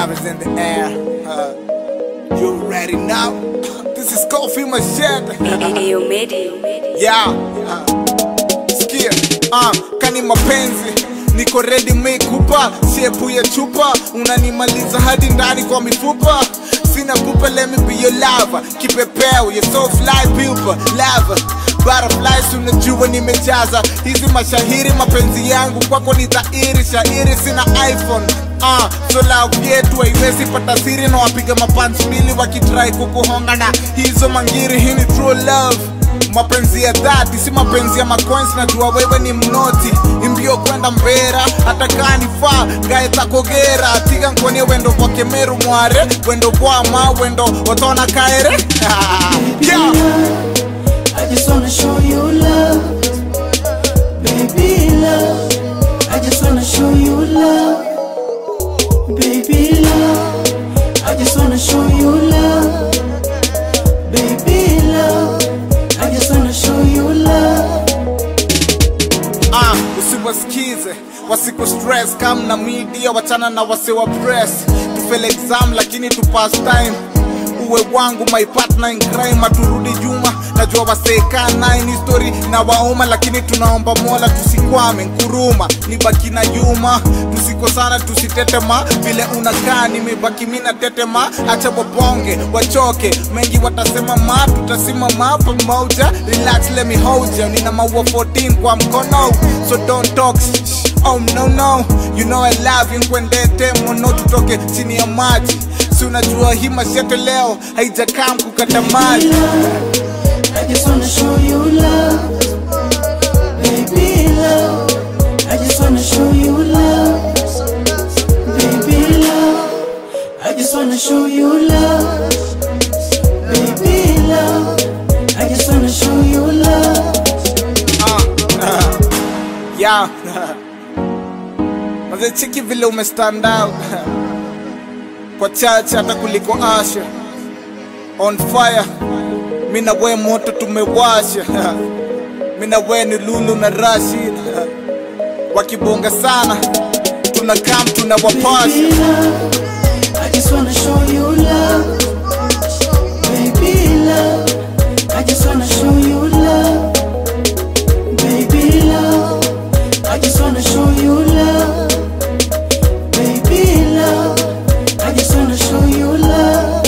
love is in the air. Uh, you already know. This is Coffee Machete. Ayo Medi. Yeah. Uh, sikia. Uh, kani mapenzi niko ready mekupa shepu ya chupa unanimaliza hadi ndani kwa mifupa sina pupa let me be your lover kipepeo your so fly pupa lava butterflies unajua nimejaza hizi mashahiri mapenzi yangu kwako ni dhahiri shairi sina iphone Ah, so love yetu haiwezi pata siri na wapiga mapansi mbili wakitrai kukuhonga na hizo mangiri hii ni true love mapenzi ya dhati si mapenzi ya macoins najua wewe ni mnoti imbio kwenda mbera hata kaa nifaa gae takogera tiga nkonie wendo kwa kemeru mware wendo bwama wendo otona kaere yeah. I just wanna show you love, baby love. I just wanna show you love, baby love. I just wanna show you love, baby love. I just wanna show you love. Ah, usiwasikize wasiku stress kam na media wachana na wasiwa press tufel exam lakini tu pass time uwe wangu my partner in crime aturudi juma najua waseka nine story na wauma lakini tunaomba mola tusikwame nkuruma nibaki na yuma tusikosana tusitetema vile unakaa nimebaki mina tetema acha wabonge wachoke mengi watasema ma tutasimama pamoja relax let me hold you nina maua 14 kwa mkono so don't talk shh, shh. Oh no no, you know I love you nkwendete mono tutoke chini ya maji si unajua hii mashete leo haijakaa mkukata maji I just wanna show you love, baby love. I just wanna show you love, baby love. I just wanna show you love, baby love. I just wanna show you love. yeah. Maze chiki vile umestand out kwa chache hata kuliko Asha on fire, mi na we moto tumewasha mi na we ni Lulu na Rashid wakibonga sana tunakam tunawapasha Baby love. I just wanna show you love, baby love. I just wanna show you love, baby love. I just wanna show you love, baby love. I just wanna show you love.